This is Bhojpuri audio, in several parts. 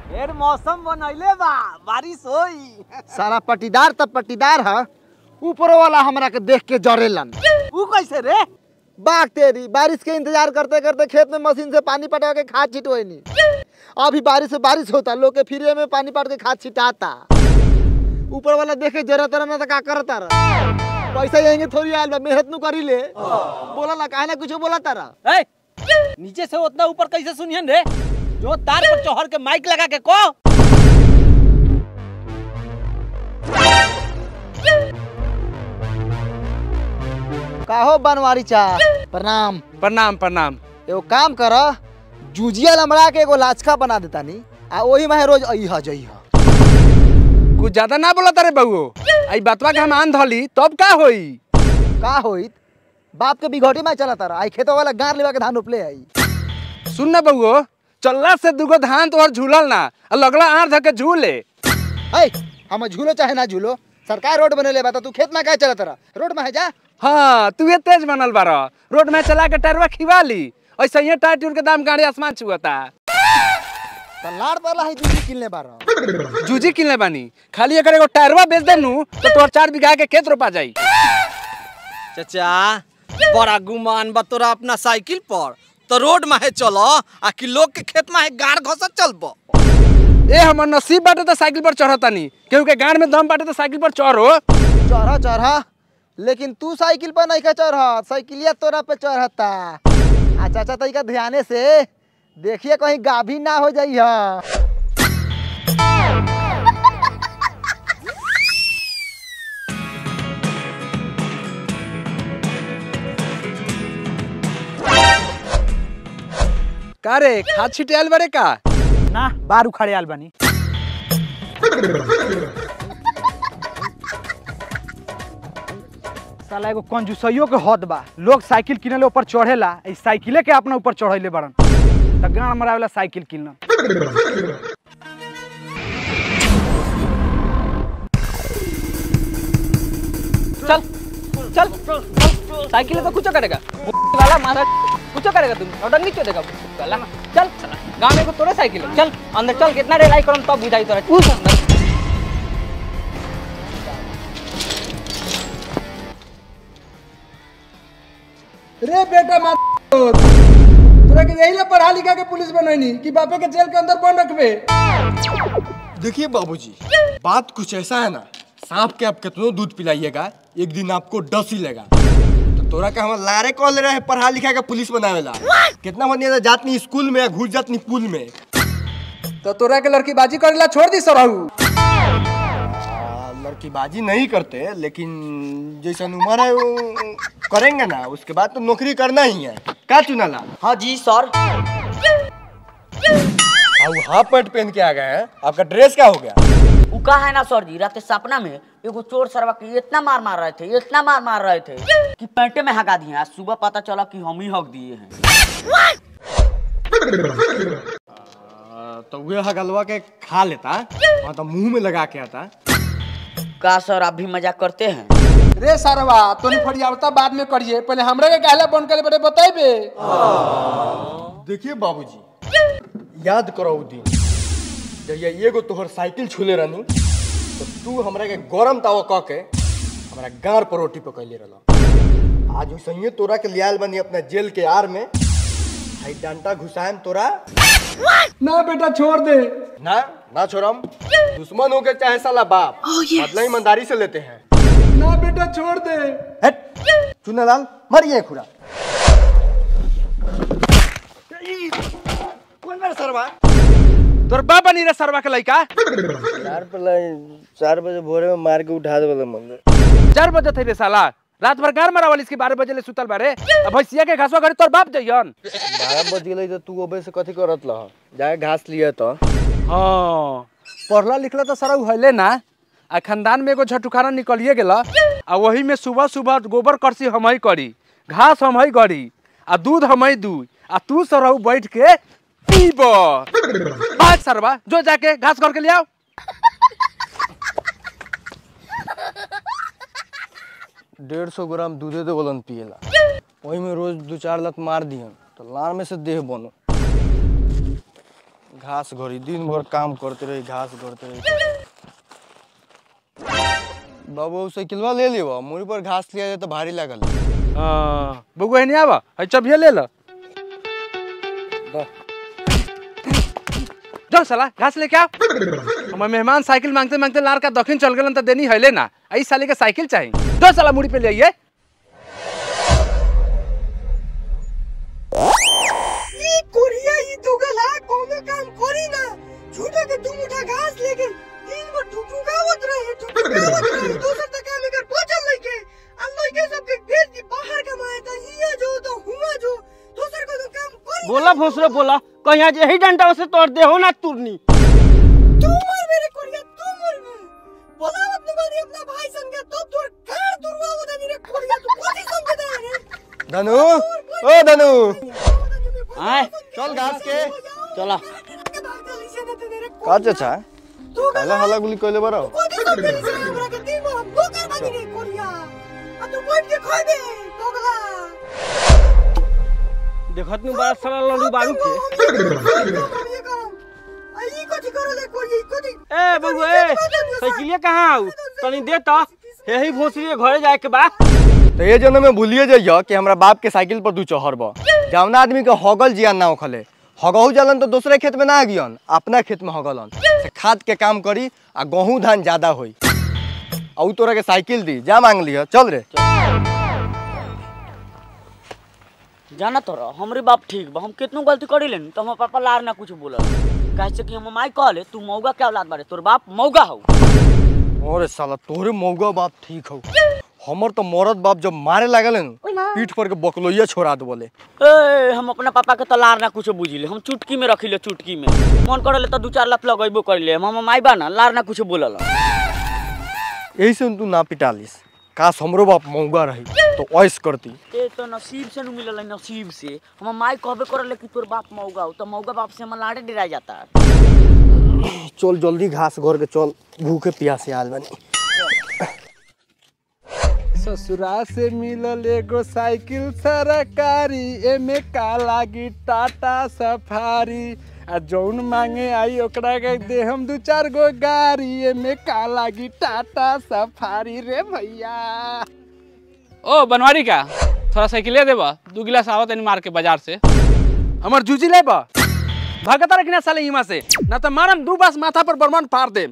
फिर मौसम बनैले बा बारिश होई सारा पटीदार तब पटीदार है ऊपर वाला हमरा के देख के जरेलन ऊ कैसे रे बाग तेरी बारिश के इंतजार करते करते खेत में मशीन से पानी पटा के खाद छिटवनी अभी बारिश से बारिश होता लोग के फ्री में पानी पट के खाद छिटाता ऊपर वाला देखे जरूरत ना तो का करता रहा पैसा यहीं थोड़ी आयल बा मेहनत नु करी ले बोला ला काहे ना कुछ बोला तारा ए नीचे से उतना ऊपर कैसे सुनियन रे जो तार पर चढ़ के माइक लगा के को काहो बनवारी चा प्रणाम प्रणाम प्रणाम एगो काम कर जूजिया लमड़ा के एगो लाचका बना देता नी आ ओही में रोज अइहा जइहा कुछ ज्यादा ना बोला तारे बउओ आई बतवा के हम आन धली तब का होई का होइत बाप के बिघटी में चला तारा आई खेतो वाला गार लेवा के धान उपले आई सुन ना बउओ चलला से दुगो धान तोहर झूलल ना आ लगला आर धके झूले है हम झूलो चाहे ना झूलो सरकार रोड बनेले बा त तू खेत में काहे चला तारा रोड में है जा हाँ तू ये तेज बनल बार रोड में चला के टरवा खिवा ली ऐसे ही टायर टूर के दाम गाड़ी आसमान छुअता त लाड़ वाला है जूजी किनले बारा जूजी किनले बानी खाली अगर एगो टायरवा बेच देनू तो तोहर चार बीघा के खेत रोपा जाई चाचा बड़ा गुमान बा तोरा अपना साइकिल पर तो रोड में है चलो आ कि लोग के खेत में है गाड़ घसत चलबो ए हमर नसीब बाटे तो साइकिल पर चढ़तानी केहू के गाड़ में दम बाटे तो साइकिल पर चढ़ो चढ़ा चढ़ा लेकिन तू साइकिल पर नहीं का चढ़ साइकिलिया तोरा पे चढ़ता आ चाचा तरीका ध्याने से देखिए कहीं गाभी ना हो जाई हा का रे खाद छिटियाल बारे का ना बाहर उखाड़े आल बानी साला एगो कंजूसइयो के हद बा लोग साइकिल किनेले ऊपर चढ़ेला ई साइकिले के अपना ऊपर चढ़ैले बड़न त गाड़ मरावेला साइकिल किनल चल चल साइकिल तो कुछ करेगा वाला मारा कुछ करेगा तुम ऑर्डर नहीं देगा वाला चल गांव में को तोरे साइकिल है। चल अंदर चल कितना रेलाई करम तब बुझाई तोरा उस अंदर रे बेटा मा तोरा के यही ला पढ़ा लिखा के पुलिस बनैनी कि बापे के जेल के अंदर बंद रखबे देखिए बाबूजी बात कुछ ऐसा है ना सांप के आप कितनों दूध पिलाइएगा एक दिन आपको डस ही लेगा तो तोरा के हम लारे कॉल ले रहे हैं पढ़ा लिखा के पुलिस बनावेला कितना बढ़िया जातनी स्कूल में या घुस जातनी पुल में तो तोरा के लड़की बाजी करेला छोड़ दी सरहू आ, लड़कीबाजी नहीं करते लेकिन जैसा उम्र है वो करेंगे ना उसके बाद तो नौकरी करना ही है क्या चुनाला हाँ जी सर हाँ वो हाफ पैंट पहन के आ गए हैं आपका ड्रेस क्या हो गया उ का है ना सर जी रात के सपना में एगो चोर सरवा के इतना मार मार रहे थे इतना मार मार रहे थे कि पैंटे में हगा दिए आज सुबह पता चला कि हम ही हक दिए हैं आ, तो वे हगलवा के खा लेता हाँ तो मुंह में लगा के आता का सर आप भी मजाक करते हैं रे सरवा तोनी फड़ियावता बाद में करिए पहले हमरा के कहला बंद करे बड़े बताइबे देखिए बाबूजी याद करो उ दिन जब ये एगो तोहर साइकिल छूले रहनी तो तू हमरा के गरम तावा कह के हमरा गार पर रोटी पकैले रहला आज वैसे तोरा के लियाल बनी अपना जेल के आर में हाई डंटा घुसाएम तोरा ना बेटा छोड़ दे ना ना छोड़म दुश्मन हो के चाहे साला बाप बदला ईमानदारी से लेते हैं ना बेटा छोड़ दे हट चुनालाल मरिए खुरा कौन मेरा सरवा तोर बाप बनी रे सरवा के लइका चार चार बजे भोरे में मार के उठा दे मंदिर चार बजे थे रे साला रात भर गार मारा वाली इसके बारह बजे ले सुतल बारे अब भैंसिया के घासवा घरे तोर बाप जइयन बारह बज गेलै तो तू अबे से कथी करत लह जाके घास लिए तो हाँ पढ़ला लिखला तो सारा उहले ना आ खानदान में एगो झटुखारा निकलिए गेला आ वही में सुबह सुबह गोबर करसी हम ही करी घास हम ही गड़ी आ दूध हम ही दूध आ तू सरहु बैठ के पीब बात सरवा जो जाके घास घर के ले आओ डेढ़ सौ ग्राम दूधे तो बोलन पिएला वही में रोज दो चार लत मार दिहन तो लार में से देह बनो घास घोरी दिन भर काम करते रही घास करते रही बाबू साइकिलवा ले लियो मुड़ी पर घास लिया जाए तो भारी लागल हाँ बउआ नहीं आवा है चबिया ले लो जाओ साला घास लेके आओ हमारे मेहमान साइकिल मांगते मांगते लार का दक्षिण चल गए तो देनी है लेना आई साले के साइकिल चाहिए दो साला मुड़ी पे ले आइए ई कोरिया ई दुगला कोनो काम करी ना झूठा के तुम उठा घास लेके दिन भर ठुठुकावत रहे ठुठुकावत रहे दोसर तक काम एकर बचल लइके आ लइके सबके भेज दी बाहर कमाए त हिया जो तो हुआ जो दोसर को तो काम करी बोला भोसरे बोला कहीं आज यही डंडा से तोड़ दे हो ना तुरनी तू मर मेरे कोरिया तू मर बे बोलावत न बानी अपना भाई संग तो तोर कार दुर्वा रे कोरिया तू कोची समझ दे रे धनु ओ धनु आए चल घास के चला का चाचा काला हला गुली कोइले बरो देखत नु बड़ा साला लड्डू बारू के ए बबू ए साइकिलिया कहाँ आऊ तनी दे त यही भोसरी के घरे जाए के बा तो ये जन्म में भूलिए जाइयो कि हमरा बाप के साइकिल पर दू चहर बा जौना आदमी के हगल जियान ना उखले हगहू जलन तो दूसरे खेत में ना गियन अपना खेत में हगलन से खाद के काम करी आ गहूँ धान ज्यादा होई आ ऊ तोरा के साइकिल दी जा मांग लियो चल रे जाना तो रह, हमरे बाप ठीक बा हम कितनो गलती करी लेनी तो हमर पापा लार ना कुछ बोलल कैसे कि हम माई कहले तू मौगा के औलाद बारे तोर बाप मौगा हौ अरे साला तोरे मौगा बाप ठीक हो हमर तो मरद बाप जब मारे लागल न पीठ पर के बकलोइया छोड़ा दे बोले ए हम अपना पापा के तो लार ना कुछ बुझिले हम चुटकी में रखिले चुटकी में मन करले तो दू चार लाख लगेबो करिले हम हमर माई बा ना लार ना कुछ बोलल यही से तू ना पिटालिस काश हमरो बाप मौगा रही तो ऐस करती ए तो नसीब से नु मिलल है, नसीब से हमर माई कहबे करले कि तोर बाप मौगा हो तो मौगा बाप से हमर लाड़े डरा जाता चल जल्दी घास घर के चल भूखे प्यासे आल बनी ससुरा से मिलल एगो साइकिल सरकारी एमे का लागी टाटा सफारी आ जौन मांगे आई ओकरा के दे हम दू चार गो गाड़ी एमे का लागी टाटा सफारी रे भैया ओ बनवारी का थोड़ा साइकिले देबा दू गिलास आवत तनी मार के बाजार से हमर जूजी ले बा भगता रखना साले इमा से ना तो मारम दू बास माथा पर बरमान फाड़ दे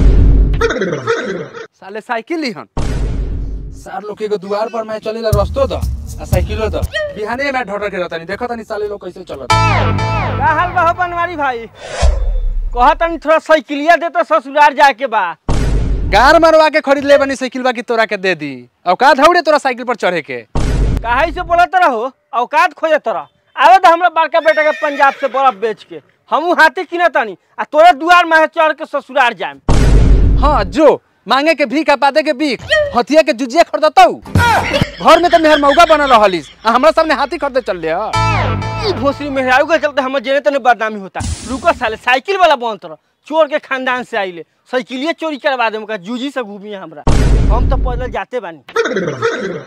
साले साइकिल लिहन सार लोग के दुआर पर मैं चलेला रस्तो द आ साइकिलो द बिहाने मैं ढोटर के रहता नहीं देखो तनी साले लोग कैसे चलत का हाल बा हो बनवारी भाई कहा तनी थोड़ा साइकिलिया दे तो ससुराल जाए के बा गार मरवा के खरीद ले बनी साइकिल बाकी तोरा के दे दी औकात हौड़े तोरा साइकिल पर चढ़े के काहे से बोलत रहो औकात खोजे तोरा आवे तो हमरा बड़का बेटा के पंजाब से बर्फ बेच के हमू हाथी किने तनी आ तोरे दुआर में चढ़ के ससुराल जाएम हाँ जो मांगे के भीख आ पादे के भीख हथिया के जुजिया खरीदतौ घर में तो मेहर मौका बनल रहलिस आ हमरा सामने हाथी खरीदे चल ले ई भोसरी मेहरारू के चलते हमर जेने तने बदनामी होता रुको साले साइकिल वाला बंद रह चोर के खानदान से आइले साइकिलिए चोरी करवा दे का जूजी से घूमी हमरा हम तो पैदल जाते बानी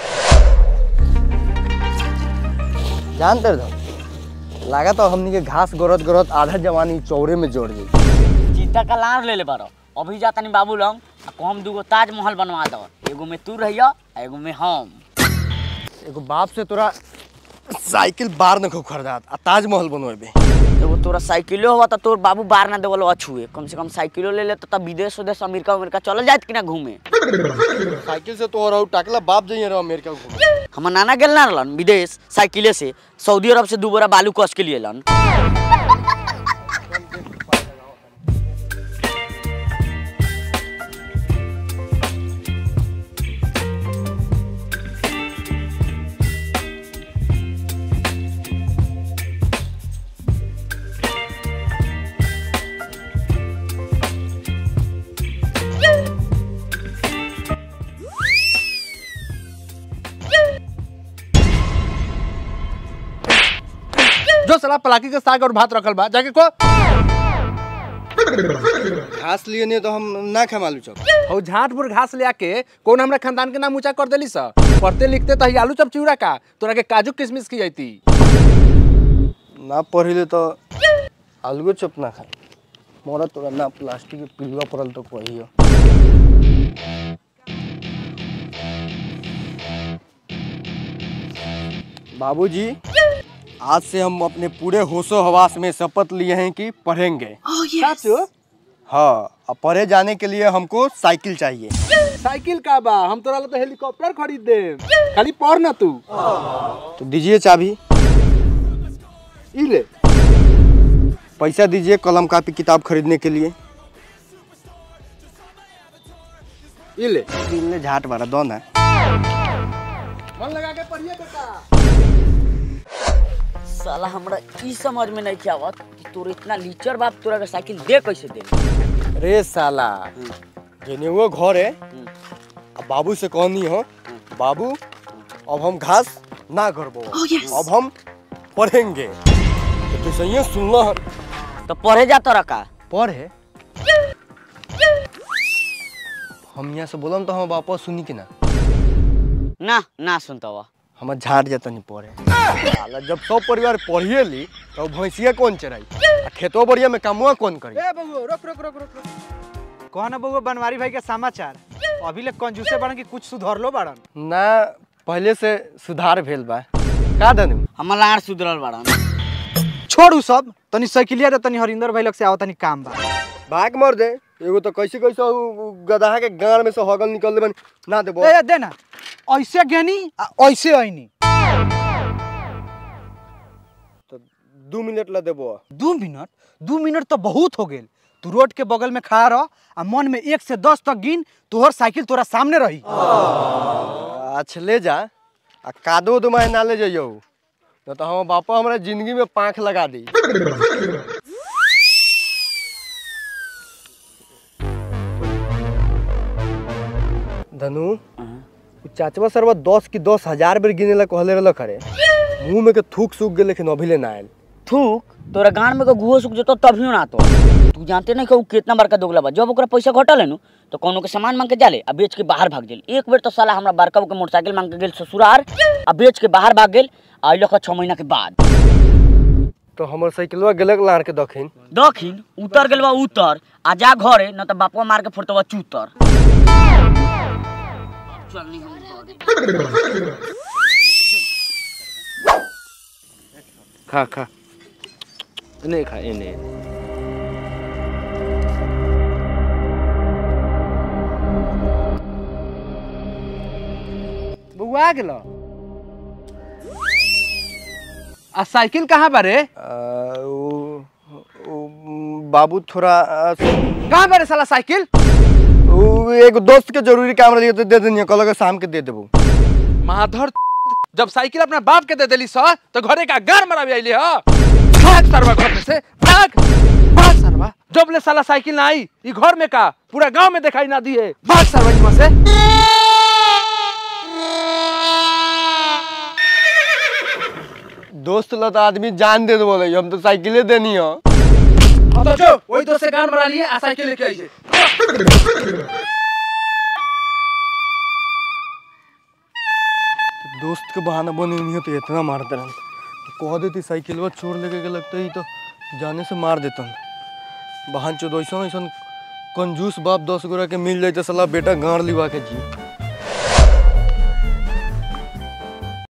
जानते रहो लगा तो हमनी के घास गरत गरत आधा जवानी चौरे में जोड़ दी चिंता का लार ले ले बारो अभी जा तनी बाबू लंग आ कम दूगो ताजमहल बनवा दो एगो में तू रहिया आ एगो में हम एगो बाप से तोरा साइकिल बार न खरीदात आ ताजमहल बनवेबे एगो तोरा साइकिलो हुआ तो तोर बाबू बार ना देवल अछुए कम से कम साइकिलो ले ले तो विदेश उदेश अमेरिका अमेरिका चल जात कि ना घूमे साइकिल से तो और टाकला बाप जाइए रहो अमेरिका घूमे हमर नाना गेल ना रहलन विदेश साइकिले से सऊदी अरब से दू बोरा बालू कस के लिए लन जो साला पलाकी के साग और भात रखल बा जाके को घास लिए नहीं तो हम ना खा मालू चौक हो झाटपुर घास ले आके कौन हमरा खानदान के नाम ऊंचा कर देली सा पढ़ते लिखते तो ही आलू चप चिवड़ा का तोरा के काजू किशमिश की जाती ना पढ़िले तो अलगो चुप ना खाई मोरा तोरा ना प्लास्टिक के पिलुआ पड़ल तो कहियो बाबूजी आज से हम अपने पूरे होशो हवास में शपथ लिए हैं कि पढ़ेंगे हाँ अब पढ़े जाने के लिए हमको साइकिल चाहिए साइकिल का बा हम तोरा ला तो हेलीकॉप्टर खरीद दे खाली पढ़ ना तू तो दीजिए चाबी ई ले पैसा दीजिए कलम कापी किताब खरीदने के लिए ई ले इनले झाट मारा दो ना मन लगा के पढ़िए बेटा साला हमरा ई समझ में नहीं आवत कि तोर इतना लीचर बाप तोरा के साइकिल दे कैसे दे रे साला जेने वो घर है अब बाबू से कहनी हो बाबू अब हम घास ना करबो अब हम पढ़ेंगे तो तू सही सुनना है तो पढ़े जा तोरा का पढ़े हम यहाँ से बोलम तो हम वापस सुनी कि ना ना ना सुनता हुआ हम झाड़ जाता नहीं पढ़े साला जब सब परिवार पढ़िए ली तो भैंसिया कौन चराई आ खेतो बढ़िया में कामुआ कौन करी ए बबुआ रोक रोक रोक रोक रोक कौन है बबुआ बनवारी भाई के समाचार अभी ले कंजूसे बाड़न कि कुछ सुधर लो बाड़न ना पहले से सुधार भेल बा का दनु हमर लाड़ सुधरल बाड़न छोड़ू सब तनी साइकिलिया दे तनी हरिंदर भाई लग से आओ तनी काम बा भाग मर दे एगो तो कैसे कैसे उ- उ गदहा के गाड़ में से हगल निकल दे ना देबो ए दे ना ऐसे ज्ञानी आ ऐसे ऐनी तो दू मिनट ला देबो दू मिनट दू मिनट तो बहुत हो गेल तू रोड के बगल में खड़ा रह आ मन में एक से दस तक गिन तोहर साइकिल तोरा सामने रही अच्छा ले जा आ कादो दो ना ले जाइयो न तो हम बापा हमरा जिंदगी में पाँख लगा दी धनु उ चाचवा सरवा दस की दस हजार बेर गिने ला कहले रहल करे मुंह में के थूक सूख गेल लेकिन अभी ले ना आयल थूक तोरा गान में के गुहो सुख जतो तभी ना तो तू जानते नहीं कि उ कितना बड़का दोगला बा जब ओकरा पैसा घटल है नु तो कोनो के सामान मांग के जाले आ बेच के बाहर भाग गेल एक बेर तो साला हमरा बड़का के मोटरसाइकिल मांग के गेल ससुरार आ बेच के बाहर भाग गेल आ अइलो छह महीना के बाद तो हमर साइकिलवा गेलक लार के दखिन दखिन उतर गेल बा उतर आ जा घरे न तो बापवा मार के फोड़तवा चूतर चल नहीं हम घरे। खा खा नहीं खा इन्हें बउआ आ गेलो आ साइकिल कहाँ बारे आ, उ, उ, बाबू थोड़ा आ, कहाँ बारे साला साइकिल उ, एगो दोस्त के जरूरी काम रही तो दे देनी कल शाम के दे देबो माधर जब साइकिल अपना बाप के दे देली स तो घरे का गार मरावी आइली ह भाग सरवा घर में से भाग भाग सरवा जब ले साला साइकिल ना आई ई घर में का पूरा गांव में दिखाई ना दिए भाग सरवा इमा से दोस्त ला तो आदमी जान दे बोले हम तो साइकिले देनी हो तो जो वही दोस्त से गान मरा लिए आ साइकिल लेके आई छे दोस्त के बहाना बने नहीं हो तो इतना मारते रहन कह देती साइकिलवा चोर लेके के लगता ही तो जाने से मार देतन बहन चोद ऐसा ऐसा कंजूस बाप दस गोरा के मिल जाए तो साला बेटा गाड़ लिवा के जी